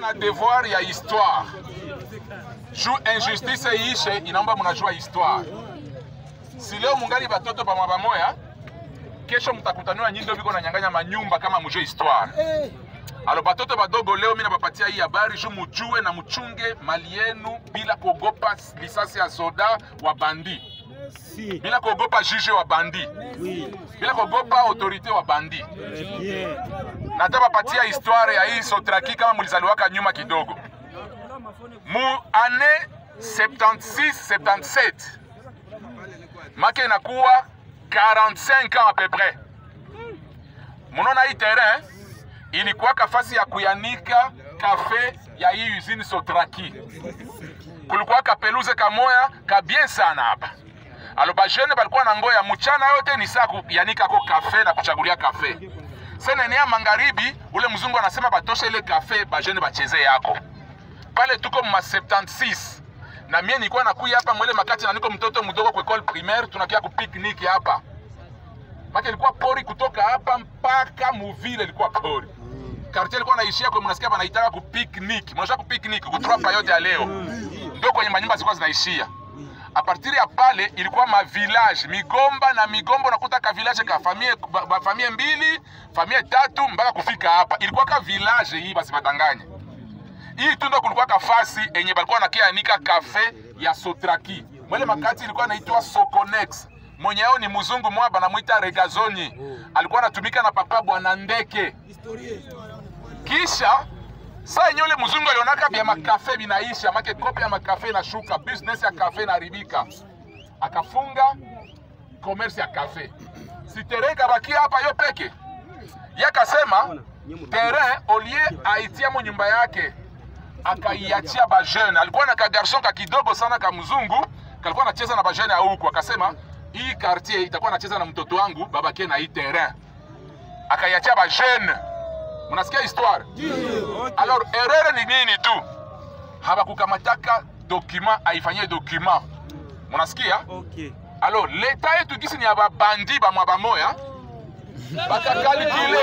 na devoir ya histoire juu injustice iishe, inaomba mnajua histoire. Si leo mungali batoto bamwa bamoya, kesho mtakutaniwa nyinyi ndio biko na nyanganya manyumba kama mujue histoire. Alo batoto badogo leo mimi nabapatia hii habari juu mujue na mchunge mali yenu bila kuogopa lisasi ya soda wa bandi, Si. bila kuogopa juge wa bandi, Oui. bila kuogopa autorite wa bandi. Très bien. natabapatia histoire ya hii Sotraki kama mulizaliwaka nyuma kidogo. Mu ane 76 77 make inakuwa 45 ans à peu près. Munaona hii terrain ilikuwa kafasi ya kuyanika kafe ya hii usine Sotraki. Kulikuwa kapeluze kamoya ka bien sana hapa. Alo bajene balikuwa na ngoya mchana yote ni saa kuyanika ko kafe na kuchagulia kafe sasa enea magharibi, ule mzungu anasema batoshe ile kafe bajene bacheze yako pale. Tuko ma 76 na mie nilikuwa nakuya hapa mwele makati na niko mtoto mdogo kwa école primaire, tunakia ku picnic hapa maki, ilikuwa pori kutoka hapa mpaka muvile, ilikuwa pori quartier ilikuwa naishia kwa mnasikia banaitaka ku picnic, mnajua ku picnic kutropa yote ya leo ndio kwenye manyumba zilikuwa zinaishia a partir ya pale ilikuwa ma village migomba na migomba, unakuta ka village ka famille ba, ba famille mbili famille tatu mpaka kufika hapa, ilikuwa ka village hii, basi badanganye hii tu ndo kulikuwa kafasi enye balikuwa nakianika kafe ya Sotraki mwele makati ilikuwa naitwa Soconex. Mwenye yao ni mzungu mwa banamwita Regazoni, alikuwa anatumika na papa bwana Ndeke. Kisha saa yenye ule mzungu alionaka vya makafe binaisha, make kope ya makafe inashuka, business ya kafe inaharibika, akafunga commerce ya kafe. Si terrain kabakia hapa yo peke yakasema terrain olie aitiamo nyumba yake akaiachia bajene. Alikuwa na kagarson ka kidogo sana ka mzungu kalikuwa anacheza na bajene ya huku, akasema hii quartier itakuwa nacheza na mtoto wangu babake na hii terrain, akaiachia bajene. Mnasikia histoire? Alors erreur ni nini tu, habakukamataka document aifanyie document. Mnasikia? Ok. Alors leta yetu gisi ni ya babandi bamwa bamoya bakakalkile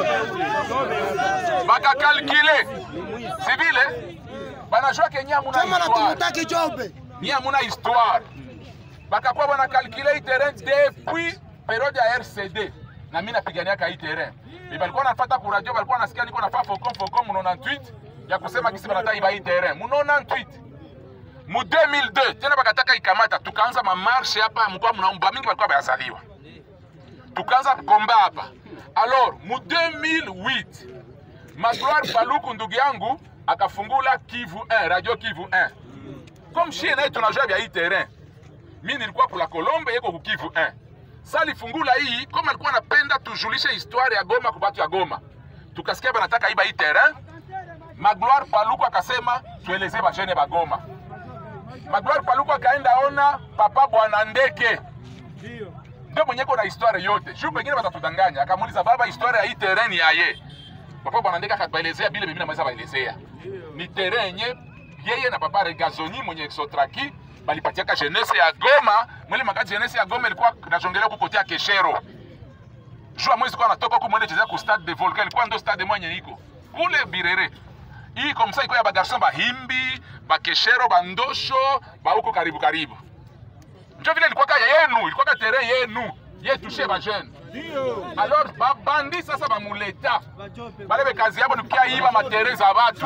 bakakalkile si vile banajua ke nye amuna Chama na histoire tumutaki jobe. nye amuna histoire bakakuwa banakalkile hii terrain depuis periode ya RCD na mi napiganiaka hii terrain mi balikuwa nafata ku radio balikuwa nasikia niko nafaa focom focom mu 98 ya kusema kisi banataka iba hii terrain mu 98 mu 2002 tena bakataka ikamata, tukaanza mamarshe hapa, mkoa mnaomba mingi walikuwa bayazaliwa, tukaanza komba hapa. Alors mu 2008 Magloire Paluku ndugu yangu akafungula Kivu 1, radio Kivu 1 comme shie naye tunajua vya hii terrain. Mi nilikuwa kula Kolombe, yeko ku Kivu 1 sa alifungula hii, kama alikuwa anapenda tujulishe histoire ya Goma kwa batu ya Goma, tukasikia banataka iba hii terrain. Magloire Paluku akasema tueleze bajene ba Goma. Magloire Paluku akaenda ona papa bwana Ndeke ndio mwenye na historia yote. Shu pengine watatudanganya. Akamuuliza baba, historia ya hii terrain ya ye. Papa bwana Ndeke akabaelezea bila mimi naweza baelezea. Ni terrain yenye yeye na papa Regazoni mwenye Exotraki balipatiaka jeunesse ya Goma. Mwele makati jeunesse ya Goma ilikuwa najongelea huko kotea Keshero. Jua mwezi kwa anatoka huko mwende chezea ku stade de Volcan, ilikuwa ndo stade mwenye iko kule Birere. Hii komsa iko ya bagarson bahimbi, bakeshero, bandosho, ba huko karibu karibu. Ndio vile ilikuwa kaya yenu, ilikuwa ka terrain yenu. Yetu she ba jeune. Alors babandi sasa bamuleta. Bale be kazi yabo ni kukia iba matere za watu.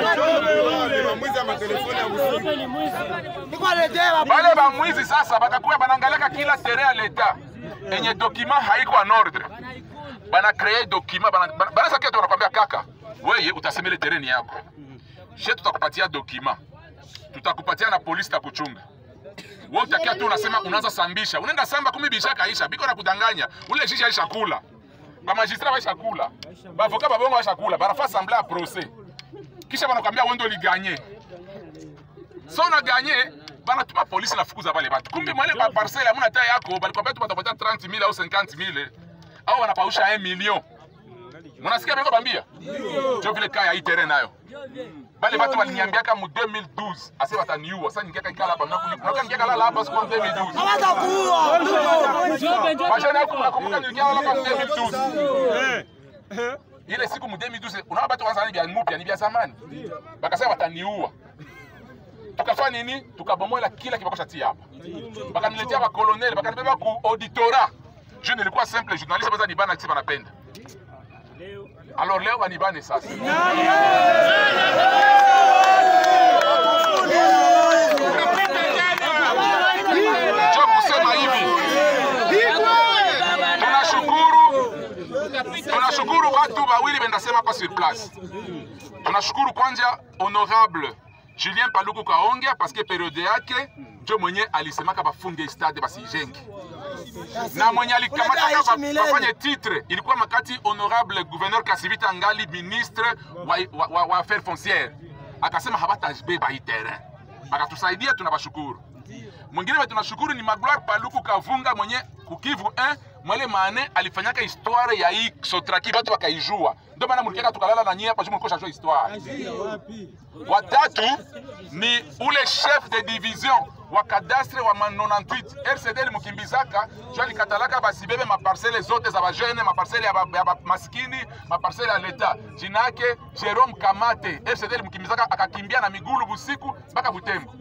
Niko aletea Bale bamwizi sasa bakakuya banaangalaka kila terrain ya leta enye document haiko en ordre. Bana créer document bana bana- bana sakia tu wanakwambia kaka, wewe utasemele terrain yako. She tutakupatia document. Tutakupatia na polisi takuchunga. Wewe utakia tu unasema unaanza sambisha. Unaenda samba kumi bisha kaisha. Biko na kudanganya. Ule shisha aisha kula. Ba magistrat baisha kula. Ba avocat ba bongo baisha kula. Banafa sembler à procès. Kisha banakwambia wewe ndio uliganye. So na ganye banatuma polisi nafukuza bale batu. Kumbe mwale ba parcelle hamuna hata yako, balikwambia tu batapatia 30000 au 50000 au wanapausha 1 million. Mnasikia biko bambia? Ndio vile kaya hii terrain nayo. Bale batu baliniambiaka mu 2012 ase bataniua. Sasa ningiaka ikala hapa nakuwa ningiaka lala hapa siku 2012. Hawata kuua. Bashana yako mnakumbuka nilikia hapa mu 2012. ile siku mu 2012 unaona batu kwanza ni bya mupya ni bya zamani bakasema wataniua tukafanya nini tukabomola kila kibakosha tia hapa bakaniletea bakoloneli bakanibeba ku auditora juu nilikuwa simple journaliste baza nibana kisi banapenda alors leo banibane sasa cho kusema hivi tunashukuru tunashukuru watu wawili bendasema hapa sur place tunashukuru kwanza honorable julien paluku kaonge paske periode yake njo mwenye alisemaka bafunge stade basijenge na mwenye alikamataka ba- bafanye titre ilikuwa makati honorable gouverneur kasivita ngali ministre wa, wa, wa, wa affaire foncière akasema habatabeba hii terrain akatusaidia tunabashukuru mwingine we tunashukuru ni magloire paluku kavunga mwenye kukivu 1 mwele mane alifanyaka histoire ya hii sotraki batu bakaijua ndio maana mlikiaka tukalala na nyie hapa juu mlikuwa shajua histoire watatu ni ule chef de division wa kadastre wa ma 98 rcd limukimbizaka jo alikatalaka basibebe maparcele zote za bajene maparcele ya, ba, ya ba, maskini maparcele ya leta jina yake jerome kamate rcd limukimbizaka akakimbia na migulu busiku mpaka butembo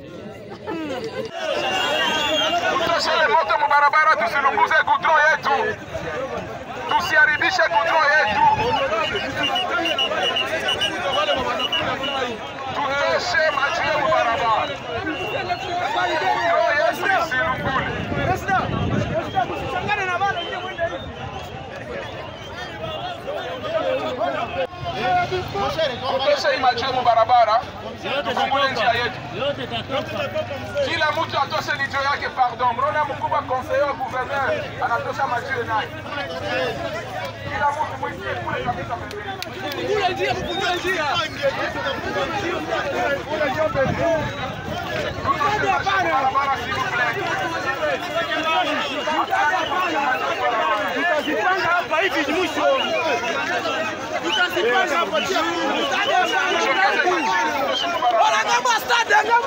tutoshele moto mubarabara tusilunguze gudron yetu tusiharibishe gudron yetu tutoshe maji ya mubarabara gudron yetu isilungule tutoshe hii maji ya mubarabara tufungule njia yetu kila mtu atoshe lijo yake pardon mnaona mkubwa conseiller wa gouverneur anatosha majio naye kila mtu mwitie kule kabisa pembeni Tutoshe maji ya barabara s'il vous plaît. Tutazipanga hapa hivi mwisho. Tutazipanga hapa Tuongeze maji, tutoshe mubarabara.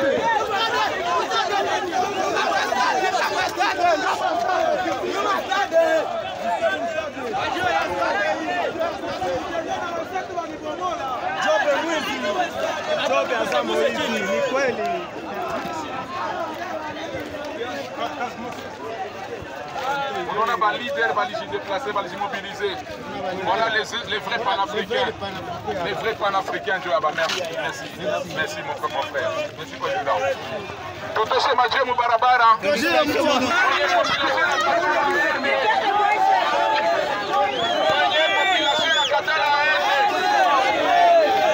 Jobe mwizi. Jobe azamo hivi ni kweli. unaona balider balijideplace balijimobilize voilà les, les vrais panafricains les vrais panafricains njo yaba merci merci merci mon frère mon frère merci président tutoshe majie mu barabara Kwenye population ya Katana aende.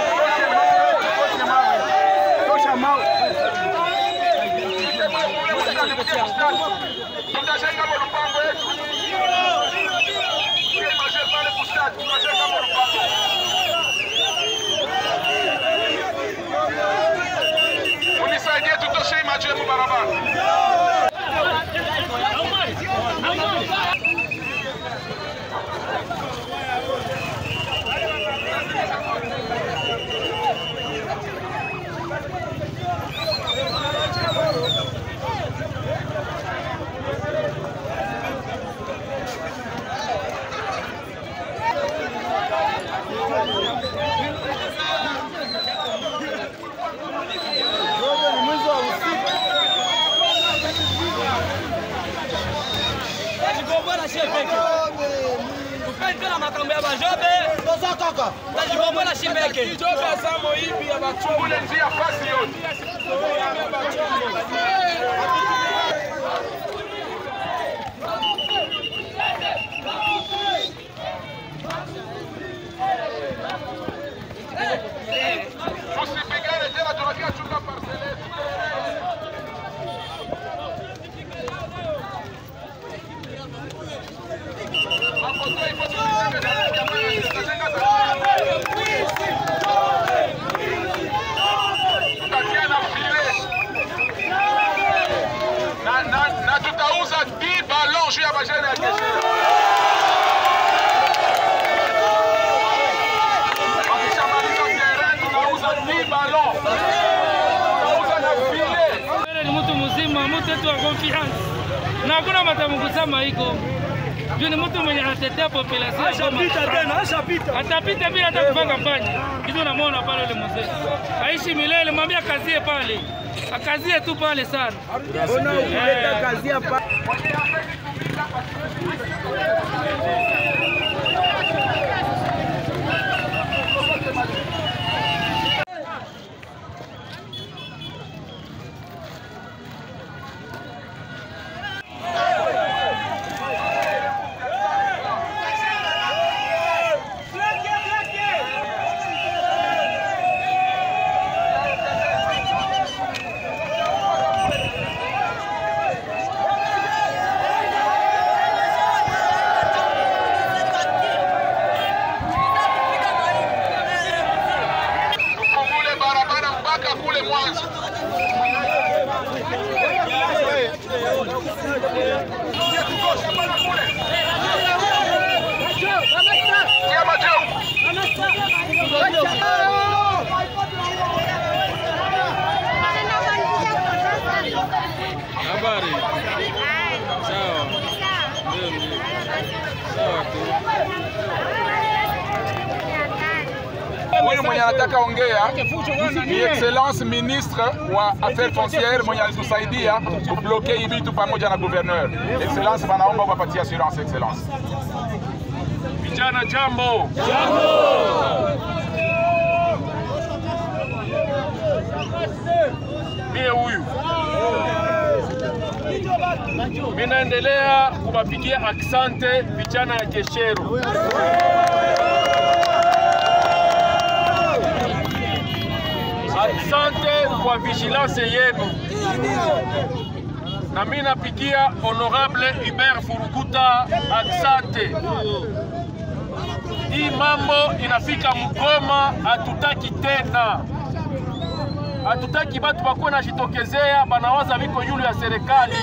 tutajenga molupango yetu Tumaje pale kustadi, tutajenga molupango. Munisaidie tutoshe hii maji yemu barabara. Jobe ni mwizi wa usiku. tajikombola shie peke tupendi tena makambo ya bajobe tajikombola shi peke Tufungule njia fasi yote. Tusipigane tena, tunakia chunga parcele yetu. Makoto ipo tunajenga jamani, tutajenga jamani. tutatia na file na, na, na tutauza 10 ballon juu ya bajene ya kesho. Wakishamaliza terrain tunauza 10 ballon, tunauza na file. Wewe ni mtu mzima, mtu wetu wa confiance, na hakuna matamu kusema iko Juu ni mtu mwenye anatetea population. ya Goma Ashapita sana. tena, ashapita. atapita bila hata kufanya kampanya. Hivi unamwona pale yule mzee aishi milele, mwambie akazie pale, akazie tu pale sana. Mbona ukuleta kazi hapa? Tufungule barabara mpaka kule mwanzo. Kia majeu. Habari sawa, sawa tu. Huyu mwenye anataka ongea ni excellence ministre wa affaires foncières mwenye alitusaidia kubloke hii vitu pamoja na gouverneur. Excellence, wanaomba upapatie assurance excellence. Vijana jambo. Mie huyu mi naendelea kuwapigia aksante vijana ya Keshero. Aksante kwa vigilance yenu, na mi napigia honorable Hubert Furukuta aksante hii mambo inafika Mgoma, hatutaki tena, hatutaki batu bakuwe najitokezea banawaza viko yulu ya serikali,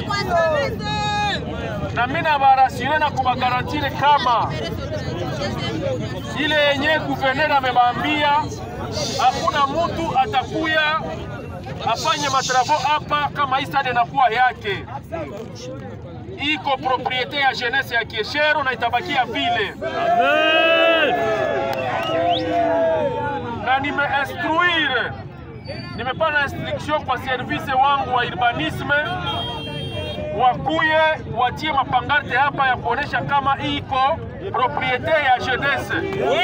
na mimi nabarasire na kubagarantire kama ile yenye guverner amebambia, hakuna mutu atakuya afanye matravo hapa kama hii stade inakuwa yake iko propriete ya jeunesse ya Kieshero na itabakia vile. Na nimeinstruire, nimepana instruction kwa service wangu wa urbanisme wakuye watie mapangarte hapa ya kuonesha kama iko propriete ya jeunesse.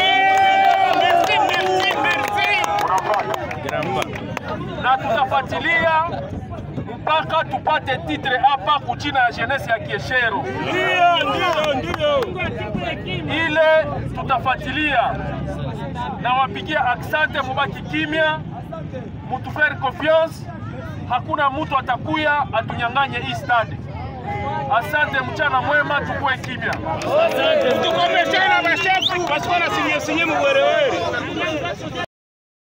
Na tutafuatilia mpaka tupate titre hapa kuchina ya jeunesse ya Kieshero. Ile tutafuatilia na wapigia aksante, mubaki kimya, mutufere confiance. Hakuna mutu atakuya atunyang'anye hii stadi. Asante, mchana mwema, tukue kimya. Tukomeshana bashefu basi wanasinye sinye mwerewere.